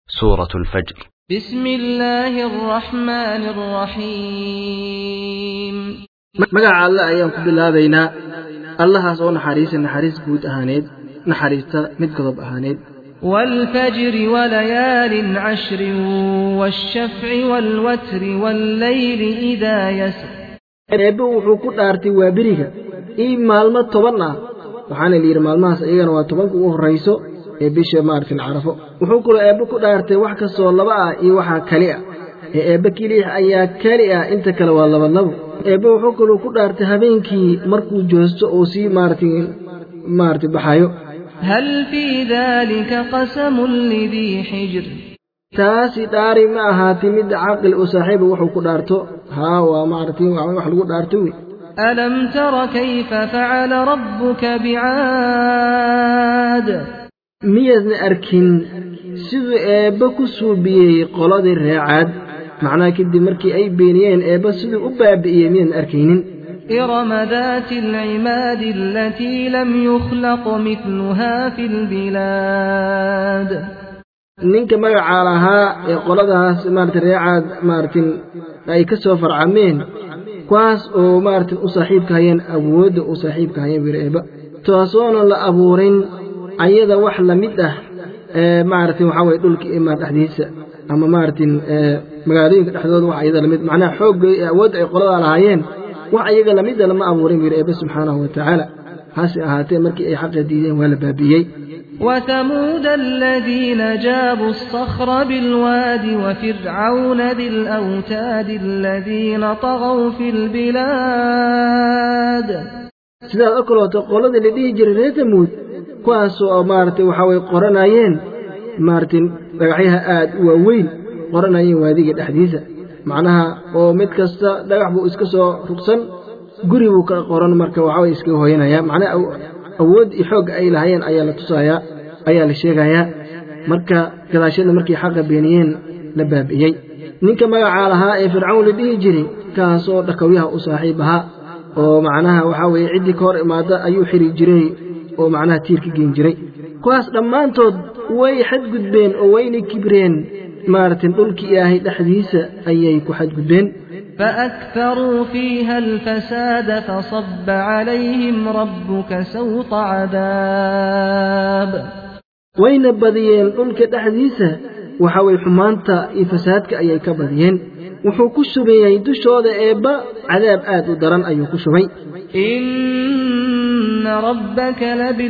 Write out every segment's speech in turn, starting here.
سورة الفجر بسم الله الرحمن الرحيم magaca alle ayaan ku bilaabaynaa allahaas oo naxariisa naxariis guud ahaaneed naxariista mid godob ahaaneed والفجر وليال عشر والشفع والوتر والليل إذا يسر eebbe wuxuu ku dhaartay waa beriga ii maalmo toban ah waxaana la yidhi maalmahaas iyagana waa tobanka ugu horrayso ee bisha maartin carafo wuxuu kaloo eebbe ku dhaartay wax kastoo laba ah iyo waxaa keli ah ee eebbe keliix ayaa keli ah inta kale waa labalabo eebbe wuxuu kaloo ku dhaartay habeenkii markuu joosto oo sii maartin maarti baxayo هل في ذلك قسم لذي حجر taasi dhaari ma ahaatay mid caqli u saaxiiba wuxuu ku dhaarto haa waa maaragtay wax lagu dhaarto wey ألم تر كيف فعل ربك بعاد miyaadna arkin siduu eebbe ku suubiyey qoladii reecaad macnaha kadib markii ay beeniyeen eebbe siduu u baabi'iyey miyaadna arkaynin إرم ذات العماد التي لم يخلق مثلها في البلاد ninka magacaa lahaa ee qoladahaas maarata reecaad maaratin ay ka soo farcameen kuwaas oo maaratin u saaxiibka hayeen awoodda u saaxiibka hayeen wiir eebba taasoona la abuurin ayada wax la mid ah ee maaratin waxaa weye dhulka imaan dhexdiisa ama maaratin magaalooyinka dhexdooda wax ayada lamid macnaha xoogga ee awoodda ay qoladaa lahaayeen wax ayaga lamida lama abuurin wiir eebbe subxaanahu wa tacaala hase ahaatee markii ay xaqa diideen waa la baabi'iyey وثمود الذين جابوا الصخر بالواد وفرعون ذي الأوتاد الذين طغوا في البلاد sidaad o kaleeto qoladii la dhihi jiray reer tamuud kuwaasoo maaragtay waxaa way qoranayeen maaragtay dhagaxyaha aad u waaweyn qoranayeen waadiga dhexdiisa macnaha oo mid kasta dhagax buu iska soo rugsan guri buu ka qoran marka waxaa way iskaga hooyanayaa macnaha awood iyo xoogga ay lahaayeen ayaa la tusayaa ayaa la sheegayaa marka gadaashyada markay xaqa beeniyeen la baabi'iyey ninka magacaa lahaa ee fircawn la dhihi jiray kaasoo dhakawyaha u saaxiib ahaa oo macnaha waxaa weeye ciddii ka hor imaada ayuu xiri jiray oo macnaha tiir ka geen jiray kuwaas dhammaantood way xadgudbeen oo wayna kibreen maaragtay dhulkii ilaahay dhexdiisa ayay ku xadgudbeen فأكثروا فيها الفساد فصب عليهم ربك سوط عذاب wayna badiyeen dhulka dhexdiisa waxa way xumaanta iyo fasaadka ayay ka badiyeen wuxuu ku shubayey dushooda eebba cadaab aad u daran ayuu ku shubay إن ربك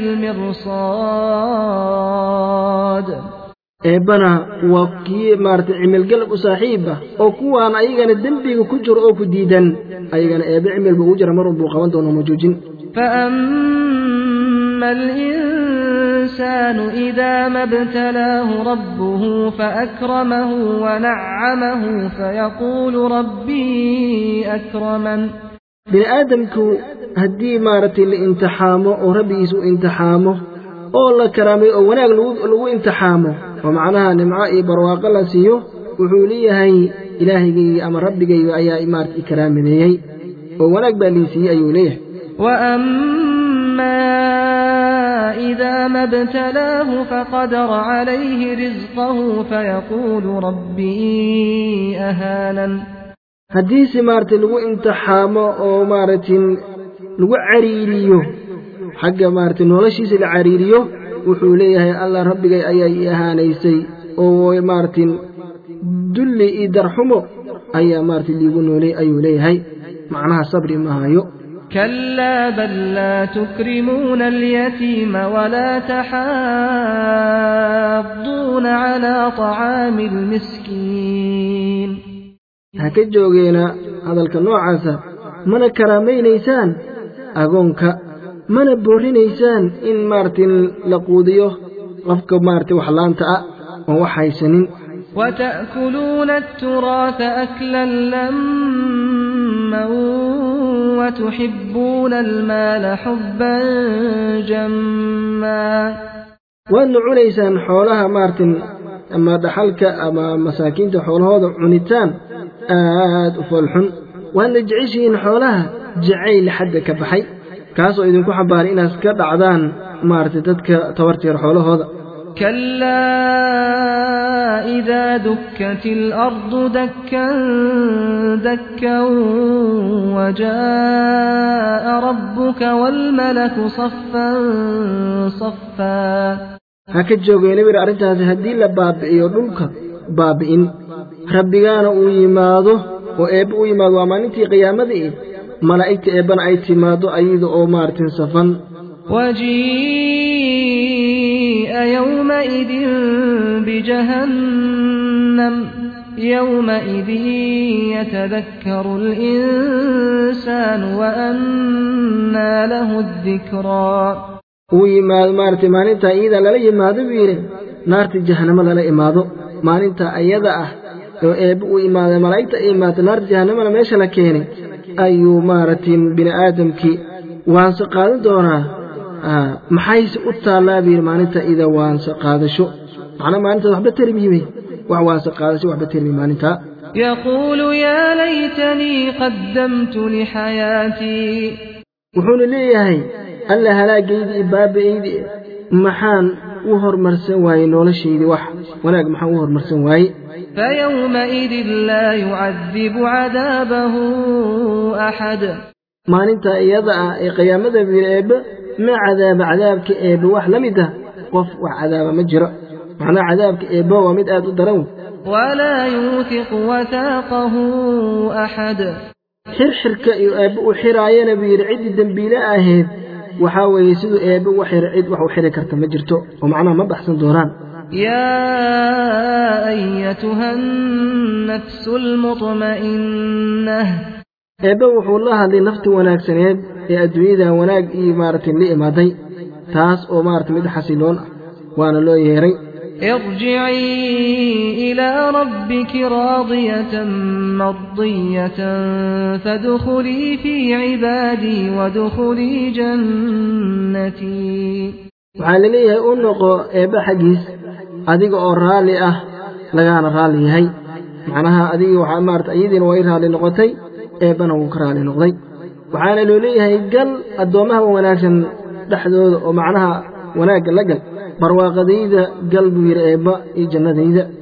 لبالمرصاد eebbana waa kii maaragtay cimilgalab u saaxiib ah oo kuwaan ayagana dembiga ku jiro oo ku diidan ayagana eebbe cimilba ugu jira mar unbuu qaban doono ma joojin فأما الإنسان إذا ما ابتلاه ربه فأكرمه ونعمه فيقول ربي أكرمن bini aadamku haddii maaragtay la imtixaamo oo rabbigiisa u imtixaamo oo la karaamay oo wanaag lagu imtixaamo oo macnaha nimco iyo barwaaqo la siiyo wuxuu leeyahay ilaahigayga ama rabbigayga ayaa maarata i karaamadeeyey oo wanaag baa lii siiyey ayuu leeyahay وأما إذا ما ابتلاه فقدر عليه رزقه فيقول ربي أهانن haddiise maaragtay lagu imtixaamo oo maaragtin lagu cariiriyo xagga maaragtay noloshiisa la cariiriyo wuxuu leeyahay allah rabbigay ayaa ii ahaanaysay oo maaragtin dulli iyo darxumo ayaa maaragtay liigu noolay ayuu leeyahay macnaha sabri ma hayo كلا بل لا تكرمون اليتيم ولا تحاضون على طعام المسكين ha ka joogeena hadalka noocaasa mana karaamaynaysaan agoonka mana boorrinaysaan in maaragtay la quudiyo qofka maaragtay waxlaanta ah oon wax haysanin وتأكلون التراث أكلا لما وتحبون المال حبا جما waadna cunaysaan xoolaha maaragtay ama dhaxalka ama masaakiinta xoolahooda cunitaan aad u foolxun waadna jeceshihiin xoolaha jacayl xadda ka baxay kaasoo idinku xambaaray inaad ka dhacdaan maaragtay dadka tabarteer xoolahooda كلا وإذا دكت الأرض دكا دكا وجاء ربك والملك صفا صفا ha ka joogeen bir arrintaasi haddii la baabi'iyo dhulka baabi'in rabbigaana uu yimaado oo eebbe u yimaado waa maalintii qiyaamadii malaa'igta eebbana ay timaado ayada oo maaragtin safan وجيء يومئذ بجهنم يومئذ يتذكر الإنسان وأنى له الذكرى uu yimaado maaragtay maalintaa iyada lala yimaado buu yidhi naarta jahanamo lala imaado maalintaa ayada ah oo eebbe uu imaada malaa'igta ay imaato naarta jahanamana meesha la keenay ayuu maaragtay bini aadamkii waanse qaadan doonaa maxayse u taallaa buu yidhi maalinta ida waanse qaadasho macnaa maalintaas waxba termiyime wax waanse qaadasho waxba termi maalintaa يقول يا ليتني قدمت لحياتي wuxuuna leeyahay alla halaagaydi iyo baaba'aydi maxaan u hormarsan waayey noloshaydii wax wanaag maxaan u hormarsan waaye فيومئذ لا يعذب عذابه أحد maalintaa iyada ah ee qiyaamada biir eebbe ma cadaaba cadaabka eebbe wax la mid ah qof wax cadaaba ma jiro macnaha cadaabka eebbe waa mid aad u daran ولا يوثق وثاقه أحد xirxirka iyo eebbe u xiraayana buu yidhi ciddii dembiile ahayd waxaa weeye siduu eebbe u xira cid wax u xiri karta ma jirto oo macnaha ma baxsan doonaan يا أيتها النفس المطمئنة eebbe wuxuu la hadlay nafti wanaagsaneed ee adduunyada wanaag iyo maaragtay la imaaday taas oo maaragtay mid xasiloon ah waana loo yeeray ارجعي إلى ربك راضية مرضية فادخلي في عبادي وادخلي جنتي waxaa la leeyahay u noqo eebbe xaggiis adiga oo raalli ah lagaana raalli yahay macnaha adiga waxaa maarata iyadiina way raalli noqotay eebbana wuu ka raalli noqday waxaana loo leeyahay gal addoommaha wanaagsan dhexdooda oo macnaha wanaagga la gal barwaaqadayda gal buu yidhi eebba iyo jannadayda